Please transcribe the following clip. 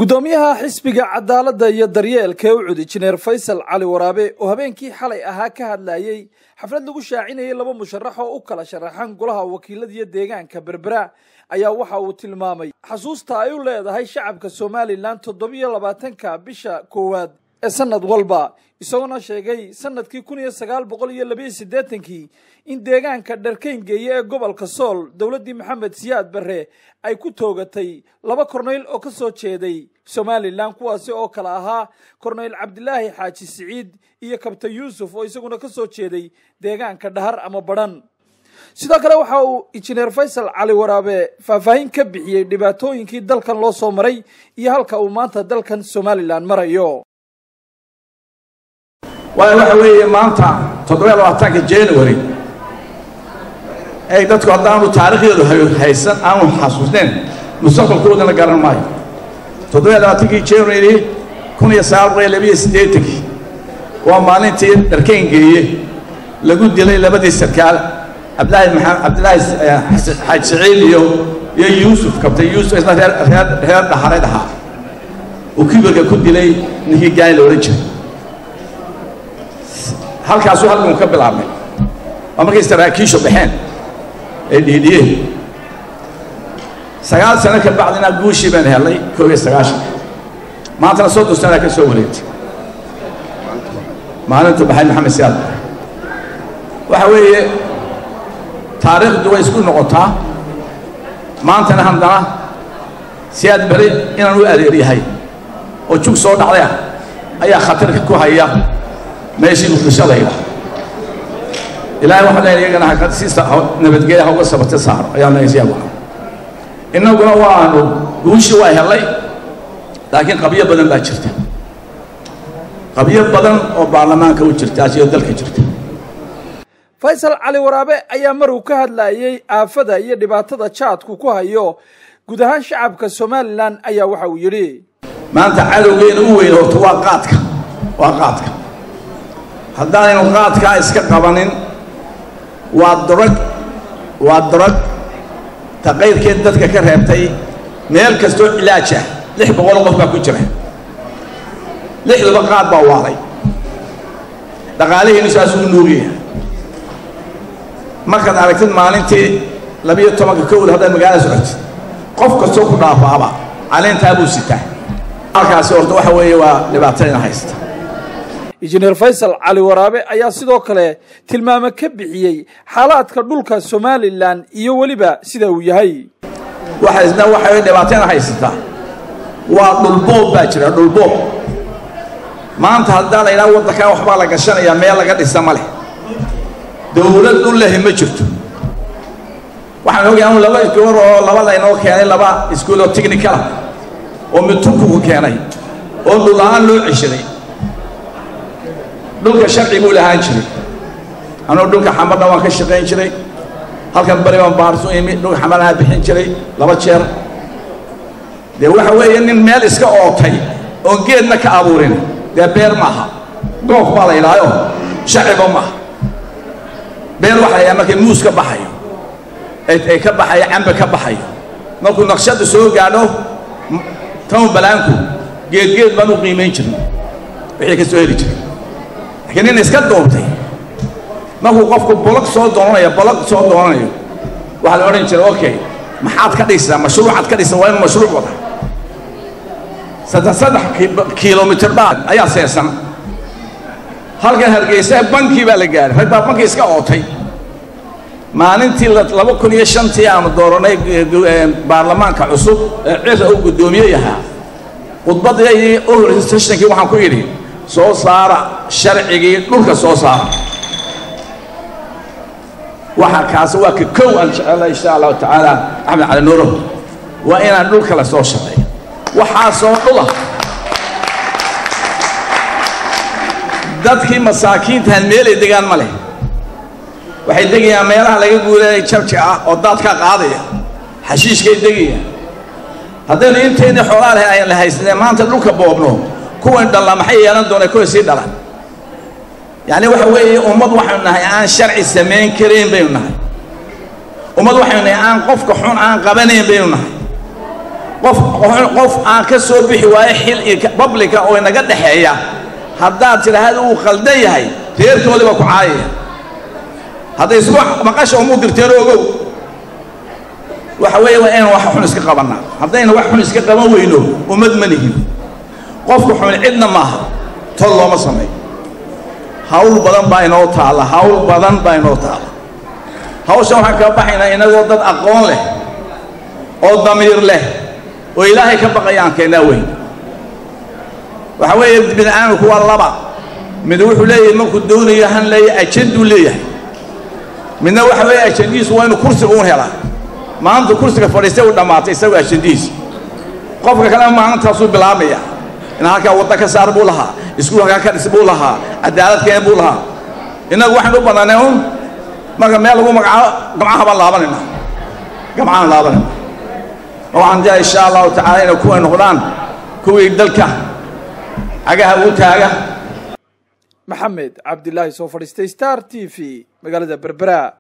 gudoomiyaha xisbiga cadaaladda iyo daryeelka ee u cud injineer faysal cali waraabe oo habeenkii xalay ahaa ka hadlayey xaflad lagu shaacinayay laba musharax oo u kala sharaxan golaha wakiilada iyo deegaanka berbera ayaa waxa uu tilmaamay xasuusta ay u leedahay shacabka somalilan toddobiyo labaatanka bisha koowaad ee sanad walba isagoona sheegay sanadkii kun iyo sagaal boqol iyo labiyo siddeetankii in deegaanka dharkayngeeye ee gobolka sool dowladdii maxamed siyaad barre ay ku toogatay laba korneyl oo ka soo jeeday somalilan kuwaasi oo kale ahaa korneyl cabdilaahi xaaji siciid iyo kabtan yuusuf oo isaguna ka soo jeeday deegaanka dhahar ama badhan sidoo kale waxa uu injineer faysal cali waraabe faahfaahin ka bixiyey dhibaatooyinkii dalkan loo soo maray iyo halka uu maanta dalkan somalilan marayo waayo waxa weeye maanta toddobiyo labaatanka january ay dadku haddaanu taarikhdeedu haysan aanu xasuusnayn mustaqbalkoodana garan maayo toddobiyo labaatankii january kun iyo sagaal boqol iyo labiyo siddeetankii waa maalintii dharkayn geeye lagu dilay labadii sarkaal cabdilaahi maxamed cabdilaahi xaaji saciid iyo iyo yuusuf kabtan yuusuf isna reer reer reer dhaxareed ahaa uu kibirka ku dilay ninkii gaani la odhan jiray halkaasuu halkan ka bilaabmay waa markay saraakiishu baxeen ee dhiidhiyeen sagaal sano ka bacdina guushii baan helnay koob iyo sagaashanka maantana soddon sanaa ka soo wareegtay maalintu baxay maxamed siyaad waxa weeye taariikhdu way isku noqotaa maantana haddana siyaad beri inaan u adeeryahay oo jug soo dhacday ah ayaa khatarka ku haya meeshii muqdishadayda ilaahay waxaa leeyahay iyagana ha si nabadgelya ha uga sabata saaro ayaa leeyahay waxa innaguna waanu guushii waa helay laakiin qabyo badan baa jirta qabyo badan oo baarlamaanka u jirta asiyo dalka jirta faysal cali waraabe ayaa mar uu ka hadlayey aafada iyo dhibaatada jaadku ku hayo guud ahaan shacabka somalilan ayaa waxa uu yidhi maanta cadowgeena u weyn horta waa qaadka waa qaadka haddaanaynu qaadkaa iska qabanin waa darag waa darag taqayrkeed dadka ka reebtay meel kastoo cilaaj ah lix boqoloo qof baa ku jira lixduba qaad baa waaday dhaqaalaheennu saasuu nuugaya markaad aragtid maalintii labiyo tobanka kowda haddaad magaalada socotid qof kastoo ku dhaafaaba caleentaa buu sitaa halkaasi horta waxa weeye waa dhibaatadina haysta injineer faysal cali waraabe ayaa sidoo kale tilmaamo ka bixiyey xaalaadka dhulka somalilan iyo weliba sida uu yahay waxa isna waxay dhibaatayna haysataa waa dhulboob baa jira dhulboob maanta haddaan la yidhaha waddankaa waxbaa la gashanayaa meel laga dhisa ma leh dowlad dhul lehi ma jirto waxaan ogahay anu laba iskuul oo laba laynoo keenay laba iskuul oo technicala oo mid turkigu keenay oo dhul-la'aan loo ceshaday dhulka sharci buu lahaan jiray anuu dhulka xamarna waan ka shaqayn jiray halkan bari baan baarsu imi dhulka xamarnaha bixin jiray laba jeer dee waxa weeye nin meel iska ootay oon geedna ka abuurin dee beer maaha goof baa la yidhaayo sharciba maaha beer waxa la yidhaha markay muus ka baxayo ay ka baxayo cambe ka baxayo markuu naqshadda soo gaadho town balaanku geedgeed baan u qiimayn jirin wixii ka soo heli jiray laakiin nin iska duubtay markuu qofku bolog soo doonanayo bolog soo doonanayo waxaa la odhan jiray okay maxaad ka dhisaa mashruucaad ka dhisa waa inu mashruuc wada saddex saddex kilomitr baad ayaa seesan halkan hargeysa bankii baa la gaaray rag baa bankii iska ootay maalintii laba kun iyo shantii aanu dooranay baarlamaanka cusub ee cira uu guddoomiye yahaa khudbadii u horreysay sessionkii waxaan ku yidhi soo saara sharcigii dhulka soo saara waxa kaasi waa ka kow aan jecela insha allahu tacaala axmed cali nuuro waa inaan dhulka la soo shaqeeyo waxaasoo dhula dadkii masaakiintahan meelay degaan ma leh waxay degayaan meelaha laga guuleeya jabja ah oo daadkaa qaadaya xashiishkay degayaan haddaynu inteennii xoolaa leh ayaan la haysanee maanta dhulka boobno kuwan dhalla maxay yeelan doonaa kuwa sii dhalan yacni waxa weeye ummad waxaynu nahay aan sharci samayn karayn baynu nahay ummad waxaynu nahay aan qofka xun aan qabanayn baynu nahay qof qof aan ka soo bixi waayo xil iyo bablika oo inaga dhexeeya haddaad tidhaahda uu khaldan yahay reerkoodii baa ku caayaya hadday isku maqasha umu dirteen ogow waxa weeye waa inaan wax xun iska qabannaa haddayna wax xun iska qaban weyno ummad ma lihin qofka xun cidna maaha tol looma sameeyo hawl badan baa inoo taalla hawl badan baa inoo taalla hawshan waxaan kaga baxaynaa inagoo dad aqoon leh oo damiir leh oo ilaahay ka baqayaan keennaa weyn waxa weeye bini aadamku waa laba mid wuxuu leeyahay markuu doonayo han leeyahay ajanduu leeyahay midna waxa weeye ajandihiisu waa inuu kursiga uun helaa maanta kursiga fadhiistay uu dhammaatay isagoo ajandihiisa qofka kalena maalintaasuu bilaabmaya in halkaa wadda ka saar buu lahaa iskuul halkaa ka dhis buu lahaa cadaalad keen buu lahaa innagu waxaynu u badannay un marka meel lagu magacaabo gamcaha baan laabanayna gamcahaan laabanayna waxaan jaa insha allahu tacaala inay kuway noqdaan kuwii dalka cagaha uu taaga maxamed cabdilaahi soo fadhiistay star t v magaalada berbera